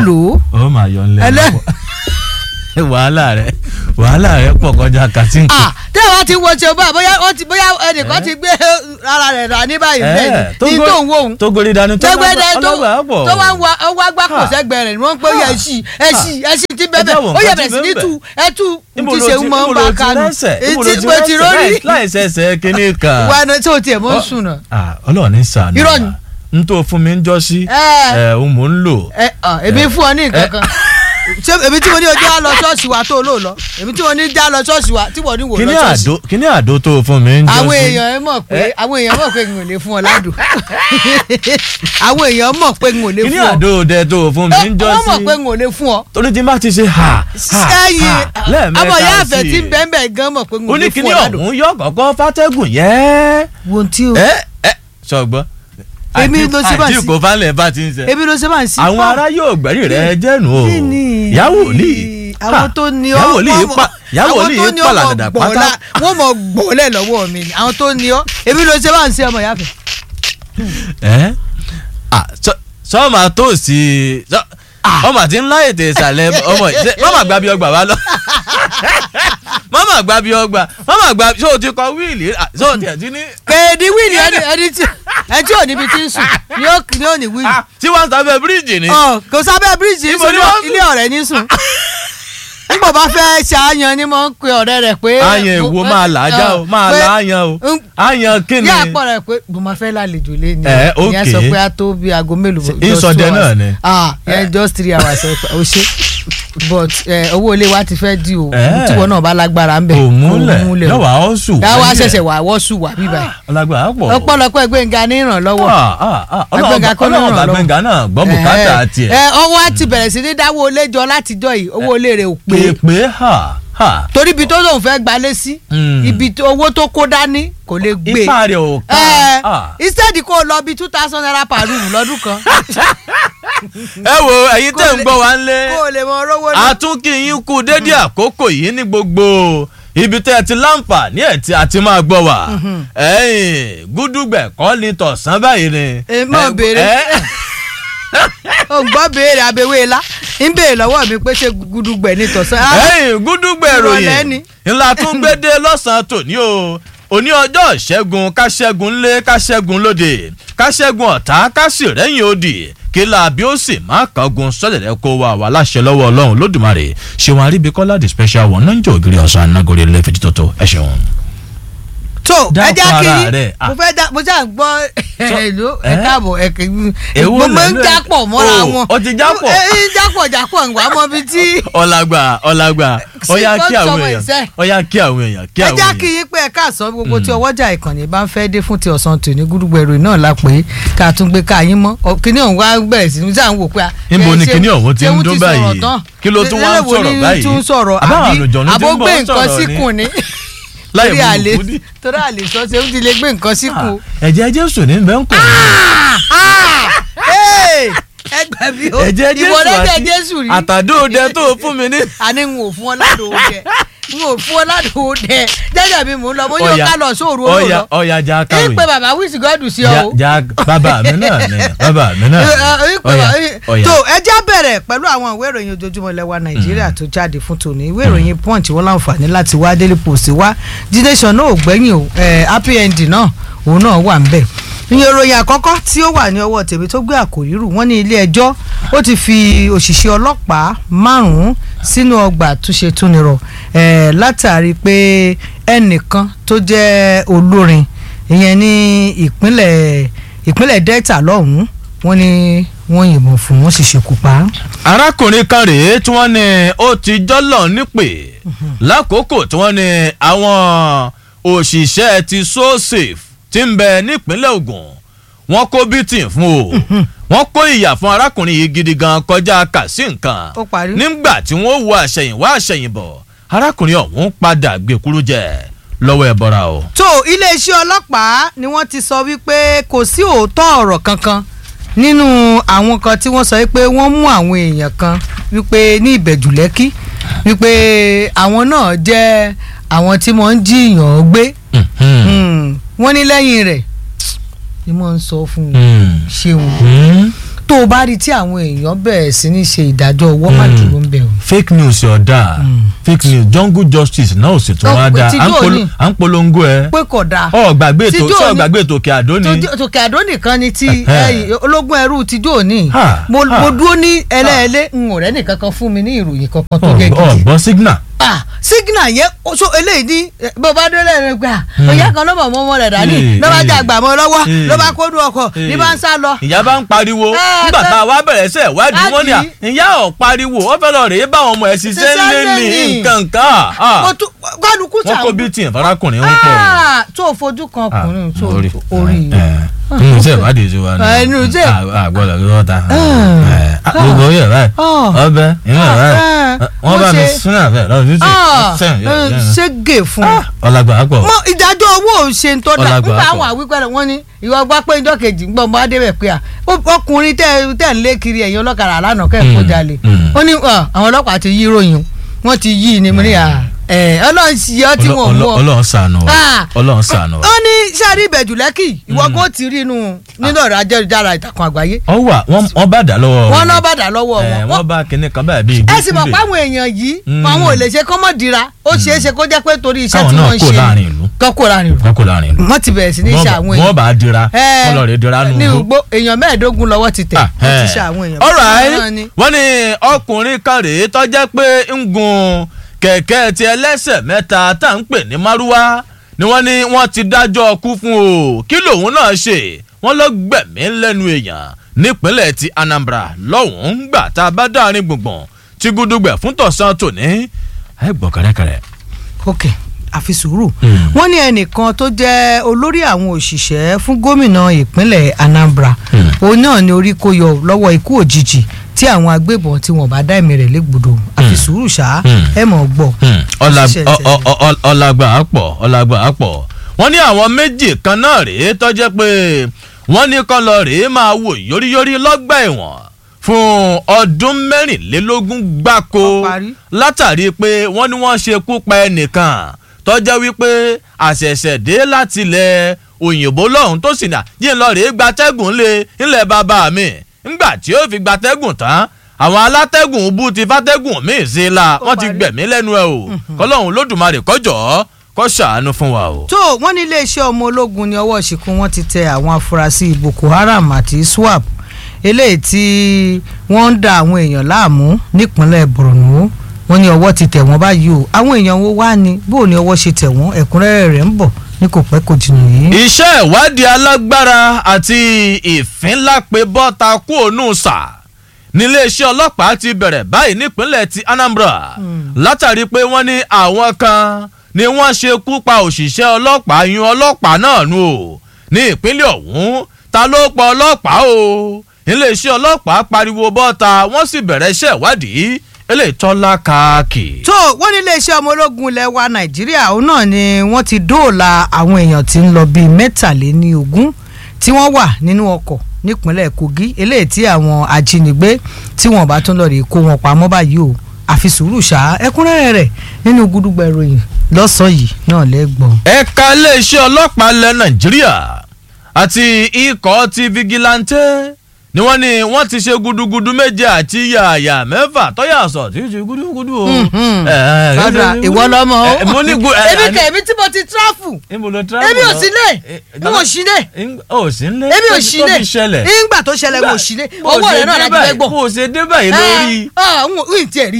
lò ó ó máa yọ ńlẹ Ẹlẹ́- wàhálà rẹ wàhálà rẹ pọ̀ kọjá kàtínkì. ah tí a bá ti wo ṣe báyìí bóyá ó ti bóyá ẹnìkan ti gbé ara rẹ̀ rà ní báyìí bẹ́ẹ̀ ni ní tó ń wò ó tó gbórí dání tó tẹgbẹdẹ tó ọlọ́gbà pọ̀. tó wá ń wa ó wá gbá kò Ha. sẹ́gbẹ̀ẹ́ rẹ̀ ni wọ́n ń pè é Ha. ẹṣì ẹṣì ẹṣì ti bẹbẹ Ẹ jáwọ́ ó yẹ nǹkan bẹ̀rẹ̀ tí sí ní bẹ́ẹ̀ tu ẹtú Níbo ti lo ṣe ti- ń mọ níbo ń lo bá ti kanu rẹ́sẹ̀? Níbo lo etí ti mo ti rẹ́sẹ̀? rórí Láì- láì ṣẹ̀ṣẹ̀ kínní kan. wa náà tí o tiẹ̀ mọ́ ń Ọ- sùn náà. Ah, Ọlọ́run ní sànù. Irọ́ ni. n tó fún mi ń jọ sí. Ẹ. ẹ òun mò ń lò. ẹ ọ èmi fún ọ ní nǹkan kan ṣé èmi tí mo ní ojú á lọ ṣọ́ọ̀ṣì wa tó lò lọ èmi tí mo ní já lọ ṣọ́ọ̀ṣì wa tí mo ní wò kíní lọ ṣọ́ọ̀ṣì. àdó kíní àdó tó fún mi ń jọ sí. àwọn èèyàn ẹ mọ̀ pé àwọn èèyàn mọ̀ pé n ò lè fún ọ ládùn àwọn èèyàn mọ̀ pé n ò lè kíní fún ọ àdó dẹ tó fún mi ń jọ wọ́n sí. mọ̀ pé n ò lè fún ọ torí tí n bá ti ṣe ha ha sẹ́yìn ha lẹ́ẹ̀mẹ́ta ọmọ ìyá àfẹ́ sí i. tí ń bẹ́ẹ̀ bẹ́ẹ̀ gan mọ̀ pé n ò ó ní lè kíní fún ọ ládùn. ọ̀hún yọ kọ̀ọ̀kan fátẹ́gùn yẹ́. wo tí o ẹ ẹ sọgbọ́n. Èmi ló ṣe bá àti sí. kò falẹ̀ bá ti ń sẹ́. ebi ló ṣe máa ń sí. àwọn ará yóò gbẹ̀rí rẹ jẹ́nu o Kí ni? yàwó ní àwọn tó ní ọ yàwó ní wọ́n mọ̀- pa yàwó àwọn ní tó ní pa ọ mọ̀ làdàdà gbọ̀ọ́lá- pátá. wọ́n mọ̀ gbọ̀ọ́lẹ̀ lọ́wọ́ mi ni àwọn tó ní ọ ebi ló ṣe máa ń sí ọmọ ìyá àfẹ́. ẹ à sọ- sọ ma tó sí sọ ọmọ àti ńlá ètè ìsàlẹ̀ ọmọ ìṣe mọ́mà gba bí ọgbà wa lọ mọ́mà gba bí ọgbà mọ́mà gba ṣé o ti kọ wíìlì à, ṣé o tiẹ̀ ti ní. kèédí wíìlì ẹni ẹni tí ẹni tí ò níbi tí ń sùn ni ó ni ó ní wíìlì. Ah, tí wọ́n ń sábẹ́ bíríìjì ni. Ọ, kò sábẹ́ bíríìjì Ibo sùn ni wọ́n sùn? ilé ọ̀rẹ́ ní sùn. nígbà bá fẹ́ ṣàyàn ni mo ń pe ọ̀rẹ́ rẹ̀ pé. àyàn èwo máa là á já o máa pé- là á yan o ń- àyàn kí ni. ní àpọ̀ rẹ̀ pé mo máa fẹ́ lálejò lé ní Ẹ, ìyẹn sọ okay. pé a tó bí aago mélòó Ṣe- just two ìsọdẹ hours. náà ni? ah ẹ just three hours ẹ o ṣe but ẹ, owó ilé wa ti fẹ́ di o Ẹ. tíwọ náà bá lágbára ń bẹ̀ kò múlẹ̀ o. lọ́wọ́ àwọn sùn. dáwọ́ ṣẹ̀ṣẹ̀ wà wọ́ sùn wà bíbá yìí ọlágbà pọ̀. ọ̀pọ̀lọpọ̀ Gbénga ní ìrànlọ́wọ́ ọlọ́ọ̀bà kọ́ ló ràn ọlọ́ọ̀bà lọ́wọ́. gbẹ̀ngà náà gbọ́ bùkátà Ẹ, tiẹ̀. ẹ ọwọ́ á ti bẹ̀rẹ̀ sí ní dáwọ́ ilé jọ látijọ́ yìí owó ilé rẹ̀ ò pé pèpè ha ha. torí ibi tó lóun fẹ́ gbalé sí Mm. ibi tó- owó tó kó dání kò lè gbé ipa rẹ̀ ò ká. ẹ Ah. instead kó o lọ bí two thousand naira per room lọ́dún kan ẹ wo ẹ̀yin tẹ́ ń lè- gbọ́ wa ń lé kó o lè mọ rówó náà. àtúnkì yín kú dédé àkókò yìí ní gbogbo ibi tẹ́ ẹ ti láǹfààní ẹ̀ tí a ti máa gbọ́ wa ẹ̀yìn gúdúgbẹ̀ kọ́ ni tọ̀sán báyìí ni. Ẹ má Ẹ- béèrè. ẹ- o gbọ́ béèrè abẹ́wé la ń béèrè lọ́wọ́ mi pé ṣé gudugbẹ̀ ní tọ̀sán. Ah, ẹ̀yìn gúdúgbẹ̀ Ìrọ̀lẹ́ ròyìn ni. ńlá tún gbédè lọ́sàn-án tòní o òní ọjọ́ ìṣẹ́gun káṣẹ́gun ńlé káṣẹ́gun lóde káṣẹ́gun ọ̀tá kásì rẹ́yìn òdì kí làbí ó sì má kángun sọ́dẹ̀dẹ̀ kó wa wà láṣẹ lọ́wọ́ ọlọ́run lódùmarè ṣéwọn aríbikọ́lá the special one náà ń jẹ́ ògiri ọ̀sán anágórí lẹ́fẹ̀ẹ́ títọ́tọ̀ ẹ ṣeun. tó ẹ Dákun jẹ́ kí ara rẹ̀. Ah. mo fẹ́ dá mo ṣáà ń gbọ́ ẹ̀lú ẹ ẹ? káàbọ̀ ẹ kì í Èwo mo máa ń lẹ́nu ẹ̀? jápọ̀ mọ́ra O, wọn. o ti jápọ̀? ẹ ẹ jápọ̀ jápọ̀ ń wá mọ́ bí tí. ọ̀làgbà ọ̀làgbà Sí, ọ̀yá tó kí ń àwọn sọmọ èèyàn ìṣe. ọ̀yá kí àwọn èèyàn kí ẹ àwọn já kí èèyàn. yín pé ẹ káàsán gbogbo tí ọwọ́jà ìkànnì bá ń fẹ́ dé fún ti ọ̀sán tòní gúdúgbẹ̀rù náà la pé ká tún gbé ká yín mọ́ Ọ, kíní ọ̀hún wá bẹ̀rẹ̀ sí ní sáà ń wò pé. a, níbo ẹ, ni ṣé- kíní ọ̀hún ti ṣé ń wọ́n dún sọ̀rọ̀ báyìí tán? kí ló tún wá ń Eléwo sọ̀rọ̀ ní báyìí tún sọ̀rọ̀ àbáwọn àbí àlùjọ̀nù ti àbó ń gbé bọ̀ nǹkan sọ̀rọ̀ síkùn ni láì torí mú àlè lùkú ní. torí àlè sọ ṣe ń ti lè gbé nǹkan síkùn. ẹ̀jẹ̀ jésù ní bẹ́ẹ̀ ń kọ̀ ẹ gbà mí o ẹ̀jẹ̀ jésù ìwọ lẹ́jẹ̀ àti jésù rí àtàdóòdẹ tó fún mi ní. àní n ò fún ọ ládùn oúnjẹ n ò fún ọ ládùn oúnjẹ jẹjẹ mi mò ń lọ mo yóò ká lọ sóòrù owó ọ̀yà lọ ọ̀yà já ń kàwé pe bàbá wíìsì gọ́dù sí ọ já o. já bàbá mi náà ni bàbá mi náà Ẹ, ni ẹ, ọ̀yà ẹ, ọ̀yà. tó ẹ já bẹ̀rẹ̀ pẹ̀lú àwọn ìwé ìròyìn ojoojúmọ́ lẹ́wà nàìjíríà tó jáde fún tòní ìwé ìròyìn punch wọn láǹfààní láti wá daily post wá The Nation náà ò gbẹ́yìn o ẹ, happy ending náà òun náà wà ń bẹ̀ ìyẹn ìròyìn àkọ́kọ́ tí ó wà ní ọwọ́ tèmi tó gbé àkòrí rù wọ́n ní ilé ẹjọ́ ó ti fi òṣìṣẹ́ ọlọ́pàá márùn-ún sínú ọgbà àtúnṣe túnirọ̀ ẹ̀ látàrí pé ẹnìkan tó jẹ́ olórin ìyẹn ní ìpínlẹ̀ ìpínlẹ̀ delta lọ́hùn-ún wọ́n ní wọ́n yìnbọn fún wọ́n sì ṣekú pa á. arákùnrin kan rèé tí wọ́n ní ó ti jọ́lọ̀ nípè lákòókò tí wọ́n ní àwọn òṣìṣẹ́ ti so safe ti ń bẹ nípínlẹ̀ Ògùn wọ́n kó bítìn fún o wọ́n kó ìyà fún arákùnrin yìí gidi gan kọjá kà sí nǹkan Ó parí. nígbà tí wọ́n wo àṣẹ̀yìnwá àṣẹ̀yìnbọ̀ arákùnrin ọ̀hún padà gbèkúrú jẹ lọ́wọ́ ẹ̀bọra o. tó iléeṣẹ́ ọlọ́pàá ni wọ́n ti sọ wípé kò sí òótọ́ ọ̀rọ̀ kankan nínú àwọn kan tí wọ́n sọ wípé wọ́n mú àwọn èèyàn kan wípé ní ìbẹ̀jù lẹ́kí wípé àwọn náà jẹ́ àwọn tí wọ́n ń jiyàn gbé Hmm. wọ́n ní lẹ́yìn rẹ̀ ni wọ́n ń sọ fún un ṣeun tó o bá rí tí àwọn èèyàn bẹ̀rẹ̀ sí ní ṣe ìdájọ́ ọwọ́ má Mm. dúró ń bẹ̀ o. fake news ọ̀dà fake news jungle justice náà ò sì tún Ó, wá dáa ti à ń dóò polo- ní. à ń polongo ẹ pé kò dáa. ọ gbàgbé Ti ètò dóò sọ ní. gbàgbé ètò òkè àdó ni Tó- tòkè àdó nìkan ni ti Ẹhẹ́. ẹyìn ológun ẹrú ti jó ní Ha, mo ha. mo dúró ní ẹlẹ́ẹ̀lẹ́ n ò rẹ́ nìkan kan fún mi ní ìròyìn kankan tó jẹ́ ọ gidi gbọ́ signal ah signal yẹn o- so eléyìí ní eh, bó bá dé lẹ́nu gbà òyà kan lọ́mọ ọmọ rẹ̀ dání Eh, ló bá eh. jà gbà mọ́ lọ́wọ́ Eh. ló bá kódú ọkọ̀ ní bá ń sá lọ. ìyá bá ń pariwo Ah, nígbà tó- tá a wá bẹ̀rẹ̀ sẹ́ ìwádìí wọ́n ní à Láti- ìyá ọ̀ pariwo ó fẹ́ lọ rèé bá àwọn ọmọ ẹ̀ ṣiṣẹ́ Ṣiṣẹ́ lé ní lé ní. nǹkan kan ah. mo tún kálukú wọ́n kó sàn. bíi tiẹ̀ farakùnrin ń pọ̀ Ah, tó o fojú kan ọkùnrin tó orí orí nínú iṣẹ́ ìwádìí ti wá ní Ah, inú iṣẹ́- àgbọ̀dọ̀ ló ta Ah. gbogbo oyè báyìí Ah. ọbẹ̀ inú ẹ̀ báyìí Ah. wọ́n bá Wọ́n mi ṣe- sún àfẹ́ lọ́dún títí ṣégè fún un. ọlágbà pọ̀ mọ ìdájọ́ owó ò ṣe ń tọ́ da Ọlágbà nígbà pọ̀. àwọn àwípẹ́rẹ́ wọn ni ìwà gbá pé ìjọ kejì ń gbọ́ ọmọ adébẹ̀ pé à ó- ọkùnrin tẹ́ tẹ́ ń lé kiri ẹ̀yìn ọlọ́kadà lánàá kẹ́ ẹ̀ kó Mm, jalè mm. ó ní à, àwọn ọlọ́pàá ti yí ròyìn wọ́n ti yí ni mo ní à ẹ̀ ọlọ́run sì yọ tí wọ́n mú ọ. ọlọ́run ṣàánú wa Ah. ọlọ́run ṣàánú wa. ó ní sáré ìbẹ̀jù lẹ́kì ìwọ kó ti rí inú nínú ọ̀rọ̀ ajẹ́rìjára ìtàkùn àgbáyé ọ wà wọ́n wọ́n bá dà lọ́wọ́ wọn náà bàdà lọ́wọ́ ẹ̀, wọn wọ́n bá kinní kan báyìí bíi ẹ sì mọ̀ gúúsùlè. pé àwọn èèyàn yìí Mm. àwọn ò lè ṣe kọ́mọ̀dìra ó ṣeé ṣe kó jẹ́ pé torí iṣẹ́ káwọn tí náà wọ́n ń kó ṣe láàrin ìlú kọ́ kó láàrin ìlú wọ́n kó láàrin ìlú wọ́n ti bẹ̀rẹ̀ sí ní ṣe àwọn wọ́n èèyàn bá dira Ẹ, wọ́n lọ rè dira nù ní ú. ugbó èèyàn mẹ́ẹ̀ẹ́dógún lọ́wọ́ ti tẹ̀ wọ́n ti ṣe àwọn èèyàn alright náà ni. wọ́n ní ọkùnrin kan rèé tó jẹ́ pé ń gun kẹ̀kẹ́ ti ẹlẹ́sẹ̀ mẹ́ta tá à ń pè ní márúwá ni wọ́n ní wọ́n ti dájọ́ ọkú fún o kí lòun náà ṣe wọ́n lọ gbẹ̀mí lẹ́nu èèyàn nípínlẹ̀ ti Anambra lọ́hùn-ún gbà tá a bá dáàrin gbùngbùn tí gúdúgbẹ̀ fún tọ̀sán tòní ẹ gbọ́ kẹ́rẹ́kẹ́rẹ́. ok àfi sùúrù Mm. wọ́n ní ẹnìkan tó jẹ́ olórí àwọn òṣìṣẹ́ fún gómìnà ìpínlẹ̀ Anambra Mm. òun náà ni orí kó yọ lọ́wọ́ ikú òjijì tí àwọn agbébọn tí wọ́n bá dá ẹ̀mí rẹ̀ légbodò àfi sùúrù ṣá Mm. ẹ mọ̀ gbọ́. Ọlá- Ṣiṣẹ́ ọ- ọ- ọ- ọ- ọlágbà á pọ̀ ọlágbà á pọ̀ wọ́n ní àwọn méjì kan náà rèé tó jẹ́ pé wọ́n ní kọ́ lọ rèé máa wò yóríyórí lọ́gbà ẹ̀wọ̀n fún ọdún mẹ́rìnlélógún gbáko Ó parí. látàrí pé wọ́n ní wọ́n ṣekú pa ẹnìkan tó jẹ́ wípé àṣẹ̀ṣẹ̀ dé láti ilẹ̀ òyìnbó lọ́hùn tó sì nà yín lọ rèé gbatẹ́gùn lé ńlẹ̀ bàbá mi ńgbà tí ó fi gbatẹ́gùn tán àwọn alátẹ́gùn bú ti fátẹ́gùn míì sí i la Ó wọ́n ti parí. gbẹ̀mí lẹ́nu ẹ̀ o kọ́lọ́hún lódùmarè kọjọ́ kó ṣàánú fún wa o. tó wọ́n ní iléeṣẹ́ ọmọ ológun ní ọwọ́ ṣìkún wọ́n ti tẹ àwọn afurasí Boko Haram àti SWAP eléyìí tí wọ́n ń da àwọn èèyàn láàmú nípínlẹ̀ Borno wọ́n ní ọwọ́ ti tẹ̀ wọ́n báyìí o àwọn èèyàn wo wá ni bó o ní ọwọ́ ṣe tẹ̀ wọ́n ẹ̀kúnrẹ́rẹ́ rẹ̀ ń bọ̀ ní kò pẹ́ kò jìnnà yìí. iṣẹ́ ìwádìí alágbára àti ìfínlápẹ́ bọ́ta kú ònú sà níléeṣẹ́ ọlọ́pàá ti bẹ̀rẹ̀ báyìí nípínlẹ̀ ti Anambra látàrí pé wọ́n ní àwọn kan ni wọ́n ṣekú pa òṣìṣẹ́ ọlọ́pàá yun ọlọ́pàá náà nù o ní ìpínlẹ̀ ọ̀hún ta ló pa ọlọ́pàá o iléeṣẹ́ ọlọ́pàá pariwo bọ́ta wọ́n sì bẹ̀rẹ̀ iṣẹ́ ìwádìí eléyìí tọ́lá káàkì. tó wọ́n ní iléeṣẹ́ ọmọ ológun ilẹ̀ wa Nàìjíríà òun náà ni wọ́n ti dóòlà àwọn èèyàn tí ń lọ bíi mẹ́tàléní ogún tí wọ́n wà nínú ọkọ̀ nípínlẹ̀ Kogi eléyìí tí àwọn ajínigbé tí wọ́n bá tún lọ rí kó wọn pamọ́ báyìí o àfi sùúrù ṣá ẹ̀kúnrẹ́rẹ́ rẹ̀ nínú gúdúgbà ìròyìn lọ́sàn-án yìí náà lẹ́gbọ̀n. ẹ̀ka iléeṣẹ́ ọlọ́pàá ilẹ̀ nàìjíríà àti ikọ̀ ti vigilante ni wọ́n ní wọ́n ti ṣe gudugudu méje àti yàyà mẹ́fà tọ́yà sọ tí í ṣe gudugudu o. Mhm. Ẹ, ẹ, Rárá, ẹ, ìwọ lọmọ o. ẹ, mo ní gu ẹ, èmi àní- kẹ èmi tí mo ti tráfù Níbo lo travel èmi ò lọ? sí lé Ẹ, èmi ò sí lé Eng- ò sí lé èmi ò Tó sí fi- lé tó fi ṣẹlẹ̀. nígbà tó ṣẹlẹ̀ mo sí lé Bó o ọwọ́ ṣe rẹ̀ náà dé láti báyìí- fẹ́ gbọ́. bó o ṣe dé báyìí lórí. ẹ ẹ n ò tí ẹ rí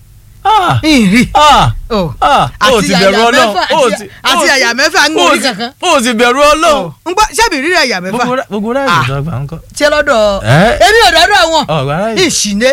Ah, n rí ah, o ah, o àti ti àyà bẹ̀rù Ọlọ́run mẹ́fà o àti- ti- àti o ti- àyà mẹ́fà ń o gbórí ti- kankan. o ti bẹ̀rù Ọlọ́run. n gbọ́ sẹ́bi rírẹ̀ àyà mẹ́fà gbogbo rẹ- gbogbo rẹ Ah. ìjọba ń kọ́. ṣé lọ́dọ̀ Ẹ́. èmi ò dọ́dọ̀ wọn ọ̀rọ̀ ara yìí. ìṣìné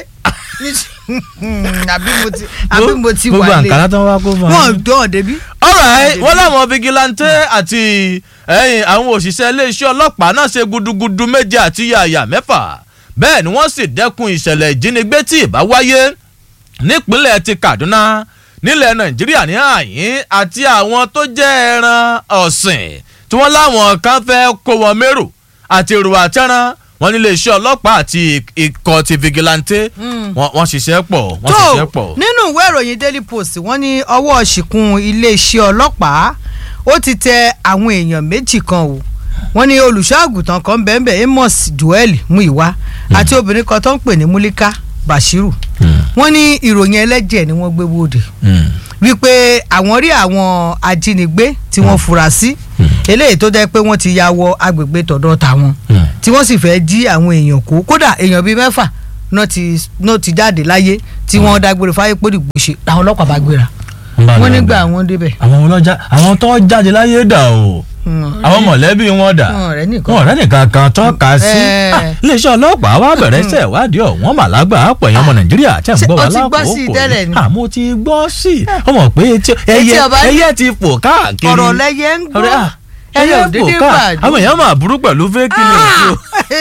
àbí mo ti àbí mo ti gbogbo wà lé àǹkárá tó ń wá kó fún wọn dán débi. alright wọ́n láwọn vigilante àti ẹ̀yìn àwọn òṣìṣẹ́ iléeṣẹ́ ọlọ́pàá náà ṣe gudugudu méje àti yàyà mẹ́fà bẹ́ẹ̀ ni wọ́n sì dẹ́kun ìṣẹ̀lẹ̀ ìjínigbé tí ìbá wáyé nípínlẹ̀ ti Kaduna nílẹ̀ Nàìjíríà ní àyín àti àwọn tó jẹ́ ẹran ọ̀sìn tí wọ́n láwọn kan fẹ́ kó wọn mérò àti èrò àtẹran wọn ní iléeṣẹ́ ọlọ́pàá àti ikọ̀ ti vigilante wọ́n wọ́n ṣiṣẹ́ pọ̀ wọ́n ṣiṣẹ́ tó pọ̀. nínú ìwé ìròyìn Daily Post wọ́n ní ọwọ́ ṣìkún iléeṣẹ́ ọlọ́pàá ó ti tẹ àwọn èèyàn méjì kan o wọ́n ní olùṣọ́ àgùntàn kan bẹ́ẹ̀nbẹ́ẹ́ amos joel muiwa àti obìnrin kan tó ń pè ní mulika bashiru wọ́n ní ìròyìn ẹlẹ́jẹ̀ ni wọ́n gbé wòde wípé àwọn rí àwọn ajínigbé tí wọ́n fura sí eléyìí tó jẹ́ pé wọ́n ti ya wọ agbègbè tọ̀dọ̀ tàwọn tí wọ́n sì fẹ́ jí àwọn èèyàn kó kódà èèyàn bíi mẹ́fà náà ti náà ti jáde láyé tí wọ́n dágbére fáyé pé dìgbò ṣe làwọn ọlọ́pàá bá gbéra wọ́n nígbà àwọn débẹ̀. àwọn ọlọ́jà àwọn tó jáde láyé dà o àwọn mọ̀lẹ́bí wọn dà wọn ọ̀rẹ́ nìkan. wọn ọ̀rẹ́ nìkan kan tọ́ka sí Eh. Ah, iléeṣẹ́ ọlọ́pàá wa bẹ̀rẹ̀ iṣẹ́ ìwádìí ọ̀wọ́n màlágbà àpọ̀ èèyàn ọmọ nàìjíríà tí a ń Ṣé gbọ́ o wa ti gbọ́ sí i lákòókò tẹ́lẹ̀ ni? àmọ́ ti gbọ́ sí i ọmọ pé etí- ẹyẹ ọba ní- ẹyẹ ti fò káàkiri ọ̀rọ̀ lẹ́yẹ ń gbọ́ ọ̀rẹ́, ah, ẹyẹ ò fò dédé káà- bàdé. àwọn èèyàn máa burú pẹ̀lú fake news o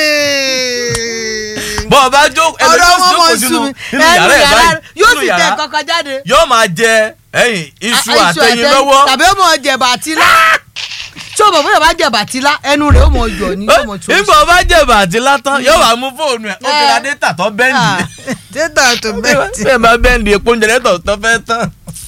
bọ́ ọ bá jó ọ̀rọ̀ wọn mọ̀ jókòó sú sínú mi nínú ẹnu yàrá ẹ̀ yàrá báyìí yóò nínú sì tẹ yàrá kankan jáde. yóò máa jẹ ẹyìn iṣu Ah, àtẹyin àtẹyin, lọ́wọ́ tàbí ó mọ̀ jẹ̀bà àtìlá tí o mọ̀ bóyá bá jẹ̀bà àtìlá ẹnu rẹ̀ ó mọ̀ yọ̀ ní yóò mọ̀ tó. nígbà ọba jẹ̀bà àti látán yóò wá mú fóònù ẹ̀ ó fi ra dátà tó bẹ́ǹdì dẹ́tà tó bẹ́ẹ̀tì. bẹ́ẹ̀ bá bẹ́ǹdì epo oúnjẹ dẹ́tà tó fẹ́ tán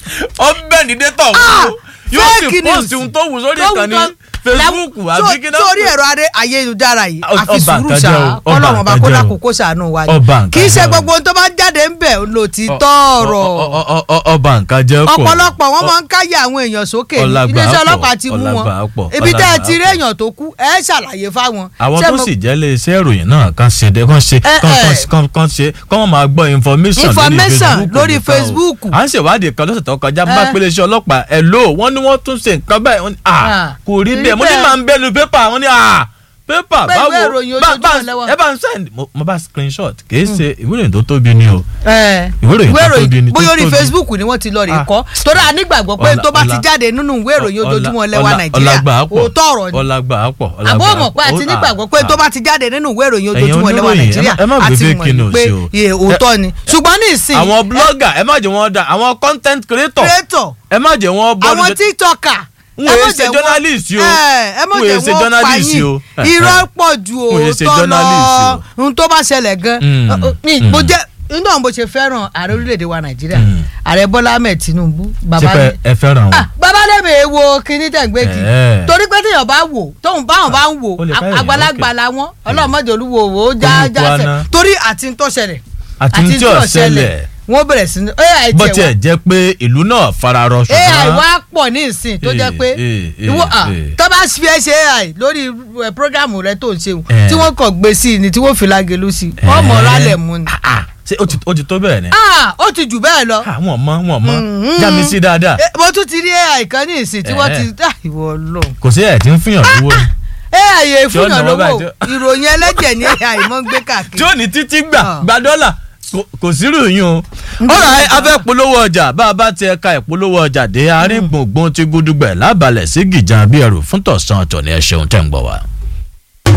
ó bẹ́ǹdì dẹ́tà Ah, òun yóò sì fake news. pọ́ọ̀sì ohun tó wù sórí tó wù ìkànnì tó- Facebook láwù- àbí kí náà sórí ẹ̀rọ adé ayélujára yìí Ọ- àfi ọba sùúrù nǹkan sá jẹ́ o, ọba kọ́lọ́run ọba nǹkan kó jẹ́ o. lákòókò sànù wa Ọba ni nǹkan kì í ṣe jẹ́ o. gbogbo ohun tó bá jáde ń bẹ̀ ló ti tọ̀rọ̀ Ọ- ọ- ọ- ọ- ọba nǹkan jẹ́ kò ọ̀pọ̀lọpọ̀ wọn máa ń káyà àwọn èèyàn sókè ní Ọlágbà iléeṣẹ́ pọ̀, ọlọ́pàá ti mú wọn ọlágbà pọ̀, ibi tẹ́ ẹ ọlágbà ti rí pọ̀. èèyàn tó kú ẹ ṣàlàyé fáwọn. àwọn Ṣé tó mo- sì jẹ́ lé iṣẹ́ ìròyìn náà kan ṣe dé kan ṣe Eh, kan eh. kan- kan kan ṣe kán wọ́n máa gbọ́ information Information lórí nìkan o. Facebook. à ń ṣèwádìí kan lọ́sẹ̀ tó kọjá bá Eh. pélé iṣẹ́ ọlọ́pàá ẹ̀ lò wọ́n ní wọ́n tún ṣe nǹkan báyìí wọ́n ní à Ah, kò rí rí bẹ́ẹ̀ mo ní bẹ́ẹ̀. máa ń bẹ́nu pépà wọ́n ní à pépà Pé ìwé báwo ìròyìn bá- bá- ojoojúmọ́ lẹ́wọ̀. ẹ bá ń send mo- mo bá screenshot kì í ṣe ìwé ìròyìn tó tóbi ni o ẹ, Ìwé ìròyìn tó tóbi ni, tó bóyá orí tóbi. Facebook ni wọ́n ti lọ rè Ah. kọ́ torí a nígbàgbọ́ pé Ọlá- tó bá ti ọlá- jáde nínú ìwé ìròyìn ojoojúmọ́ lẹ́wà ọlá- Nàìjíríà ọlágbà pọ̀, òótọ́ ọ̀rọ̀ ni ọlágbà pọ̀ àbọ̀ mọ̀ pé àti nígbàgbọ́ pé tó bá ti jáde nínú ìwé ìròyìn Ẹ̀yin ojoojúmọ́ lẹ́wà oníròyìn, Nàìjíríà ẹ má- ẹ má gbé àti fake mọ̀ ní news pé o. iye òótọ́ ni ṣùgbọ́n ní ìsìn àwọn blogger ẹ má jẹ́ wọn dá àwọn content creator creator ẹ má jẹ́ wọn bọ́ àwọn tiktoker n ò ṣe journalist o ẹ mọ̀ n ò jẹ́ ṣe wọ́n journalist payín o irọ́ pọ̀ ju n ò ṣe òótọ́ journalist lọ ohun tó bá ṣẹlẹ̀ gan Mm, ní mm. mo jẹ́ inú àwọn bó ṣe fẹ́ràn ààrẹ orílẹ̀-èdè wa Nàìjíríà Mm. ààrẹ Bọ́lá Ahmed Tinubu ṣe bàbá pé mi ẹ fẹ́ràn wọn. Ah, bàbá lẹ́mẹ̀ wo kinní tẹ̀gbẹ́kì Eh. torí pé téèyàn bá wò tóun báwọn bá ń wò ó lè káyọ̀ àgbàlagbà yẹn, làwọn ọlọ́mọdé olúwo wò ó já Olùkọ́ jásẹ̀ àná. torí àti ń tó ṣẹlẹ̀ àti ní tí ò ṣẹlẹ̀ wọ́n bẹ̀rẹ̀ sí ní ai bó tiẹ̀ tiẹ̀ wá jẹ́ pé ìlú náà fararọ ai ṣùgbọ́n wá pọ̀ ní ìsìn tó jẹ́ Eh, pé eh, eh, ìwọ ah, eh. tó bá fi ẹ ṣe ai lórí eh, programu rẹ tó ń ṣe Eh. tí wọ́n kàn gbé sí i ni tí wọ́n fi lágelu sí i wọ́n mọ̀ rálẹ̀ mu ni. Ah, ah, ṣé ó ti- ó ti tó bẹ́ẹ̀ ni. Ah, ó ti jù bẹ́ẹ̀ lọ. Ah, wọ́n mọ̀ wọ́n mọ̀ Mhm. já mi sí dáadáa Eh, mo tún ti rí ai kan ní ìsìn tí wọ́n Eh. ti ah, ìwọ lọ. kò sí ẹ̀ tí ń fihàn lówó ni. ai yẹ Tí ó fúnyàn nà wọ́n lówó báyìí tí- ìròyìn ẹlẹ́jẹ̀ ní ai mọ́ ń gbé tí káàkiri. ó ní títí gbà Ah. gba dọ́là kò- kò sírù yín o. ọ̀rọ̀ abẹ́ polówó ọjà bá a bá ti ẹ̀ka ìpolówó ọjà dé àárín gbùngbùn ti gúdúgbẹ̀ lábalẹ̀ sí gìjà bí ẹrù fún tọ̀sán ọ̀tọ̀ ni ẹ ṣeun tẹ̀ ń gbọ́ wa.